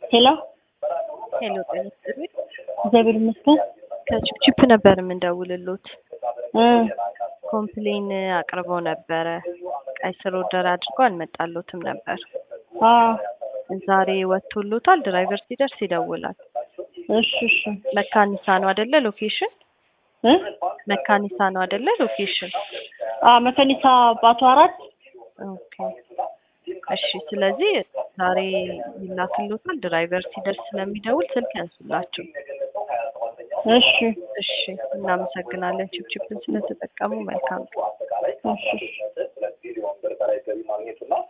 ሄሎ ሄሎ ጤና ይስጥልኝ። እግዚአብሔር ይመስገን። ከቺፕቺፕ ነበር የምንደውልሎት። እ ኮምፕሌን አቅርበው ነበረ። ቀይ ስር ኦርደር አድርጎ አልመጣሎትም ነበር። አ ዛሬ ወጥቶሎታል። ድራይቨር ሲደርስ ይደውላል። እሺ እሺ መካኒሳ ነው አይደለ? ሎኬሽን እ መካኒሳ ነው አይደለ? ሎኬሽን አ መከኒሳ ባቱ አራት ኦኬ። እሺ፣ ስለዚህ ዛሬ ይላክሎታል። ድራይቨር ሲደርስ ስለሚደውል ስልክ ያንሱላቸው። እሺ እሺ፣ እናመሰግናለን። ቺፕቺፕን ስለተጠቀሙ መልካም ቀን። እሺ እሺ